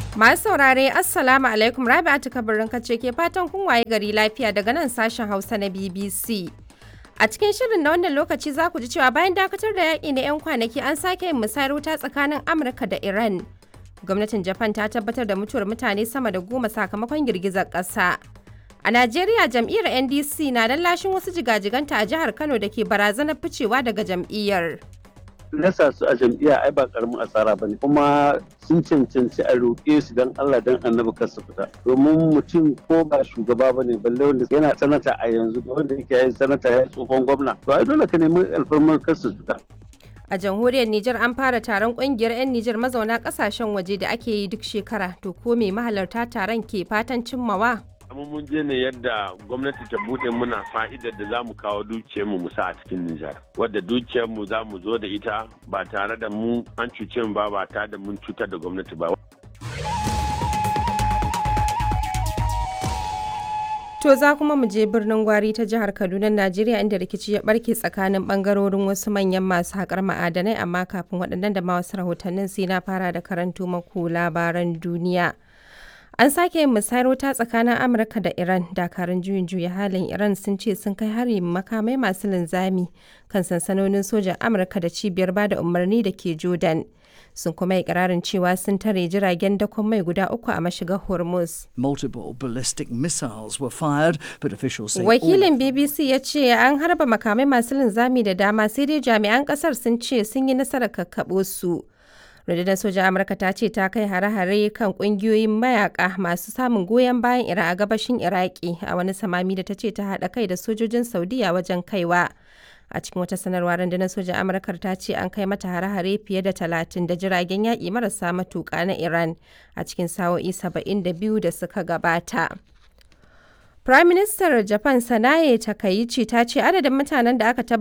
Masu saurare Assalamu alaikum Rabi'atu kabarin kace ke fatan kun waye gari lafiya daga nan sashen Hausa na BBC. A cikin shirin na wannan lokaci za ku ji cewa bayan dakatar da yaƙi na 'yan kwanaki an sake yin musayar wuta tsakanin Amurka da Iran. Gwamnatin Japan ta tabbatar da mutuwar mutane sama da goma sakamakon girgizar ƙasa. A Najeriya jam'iyyar NDC na lashin wasu jigajiganta a jihar Kano da ke barazanar ficewa daga jam'iyyar. nasa su a jam'iyya ai ba karamin asara bane kuma sun cancanci a roƙe su dan Allah dan annabi kar su fita domin mutum ko ba shugaba bane balle wanda yana sanata a yanzu da wanda yake yin sanata ya tsohon gwamna to ai dole ka nemi alfarmar kar su fita A jamhuriyar Nijar an fara taron kungiyar 'yan Nijar mazauna kasashen waje da ake yi duk shekara to ko me mahalarta taron ke fatan cimmawa? amma mun je ne yadda gwamnati ta bude muna fa'idar da za mu kawo dukiyarmu mu sa a cikin Nijar. Wadda dukiyarmu za mu zo da ita ba tare da mu an cuce mu ba ba tare da mun cutar da gwamnati ba. To za kuma mu je birnin Gwari ta jihar Kaduna, Najeriya inda rikici ya barke tsakanin bangarorin wasu manyan masu haƙar ma'adanai amma kafin waɗannan da ma wasu rahotannin sai na fara da karanto maku labaran duniya. An sake yin musayar wuta tsakanin Amurka da Iran. Dakarun juyin juya halin Iran sun ce sun kai hari makamai masu linzami kan sansanonin sojan Amurka da cibiyar bada umarni da ke Jordan. Sun kuma yi ƙirarin cewa sun tare jiragen dakon mai guda uku a mashigar Hormuz. Multiple ballistic missiles were fired, but officials say Wakilin BBC ya ce an harba makamai masu linzami da dama sai dai jami'an ƙasar sun ce sun yi nasarar kakkaɓo su. rundunar sojan amurka ta ce ta kai hare-hare kan kungiyoyin mayaka masu samun goyon bayan iran a gabashin iraki a wani samami da ta ce ta haɗa kai da sojojin saudiya wajen kaiwa a cikin wata sanarwa rundunar sojan amurkar ta ce an kai mata hare-hare fiye da talatin da jiragen yaƙi marasa matuƙa na iran a cikin sa'o'i saba'in da biyu da suka gabata Prime Minister Japan Sanae Takaichi ta ce adadin mutanen da aka